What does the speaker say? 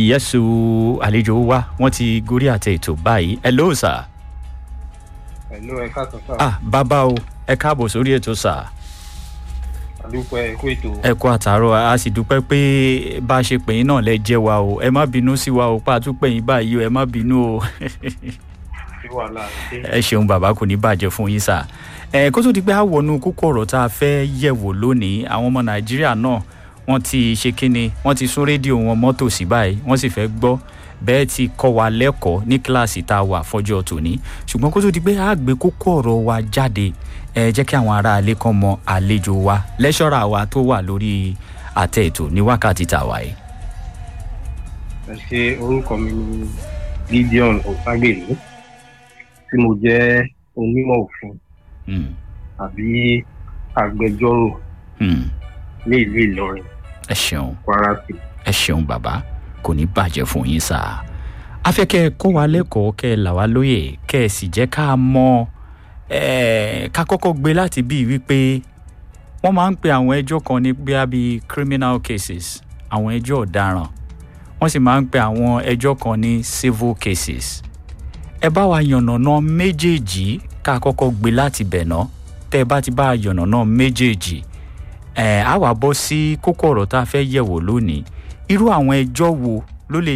yẹ́sù àlejò wa wọ́n ti gorí àtẹ ètò báyìí ẹ ló sà. Hello, ẹ káàtó sá. ah bàbá o ẹ káàbọ̀ sórí ètò sà. àdúpẹ́ ẹ̀kú ètò. ẹ kú àtàrọ a sì dúpẹ́ pé bá a ṣe pè yín náà lẹ jẹ́ wa o ẹ má bínú sí wa o pa àtúpẹ́ yín báyìí o ẹ má bínú o sí wàhálà ṣe. ẹ ṣeun bàbá kò ní bàjẹ́ fún yín sà. ẹ kó tó di pé a wọnú kókó ọ̀rọ̀ tá a fẹ́ yẹ̀wò lónìí àwọn ọmọ nàìjíríà náà wọ́n ti ṣe kínni wọ́n ti sún rédíò wọn mọ́tò sí báyìí wọ́n sì fẹ́ gbọ́ bẹ́ẹ̀ ti kọ́ wa lẹ́kọ̀ọ́ ní kíláàsì tá a wà fọ́jọ́ tòní ṣùgbọ́n kó tó di pé a gbé kókó ọ̀rọ̀ wa jáde ẹ jẹ́ kí àwọn ará ilé kan mọ àlejò wa lẹ́ṣọ́ra wa tó wà lórí àtẹ ètò ní wákàtí tàwa yìí. ẹ ṣe orúkọ mi ní gideon ọ̀ságbèlú tí mo jẹ́ onímọ̀ òfin Hmm, àbí agbẹjọ́rò hmm, ní ìlú ìlọrin ẹ ṣeun kwara state. ẹ ṣeun bàbá kò ní bàjẹ́ fún yín sá a fẹ́ kẹ́ ẹ kọ́ wa lẹ́kọ̀ọ́ kẹ́ ẹ là wá lóye kẹ́ ẹ sì jẹ́ ká mọ ẹ ká kọ́kọ́ gbé láti bíi wípé wọ́n máa ń pe àwọn ẹjọ́ kan ní bíi bíi criminal cases àwọn ẹjọ́ ọ̀daràn wọ́n sì máa ń pe àwọn ẹjọ́ kan ní civil cases ẹ bá wa yànnàná méjèèjì ká kọ́kọ́ gbé láti bẹ̀ ná tẹ́ ẹ bá ti bá a yànnàná méjèèjì ẹ á wà bọ́ sí kókó ọ̀rọ̀ tá a fẹ́ yẹ̀wò lónìí irú àwọn ẹjọ́ wo ló lè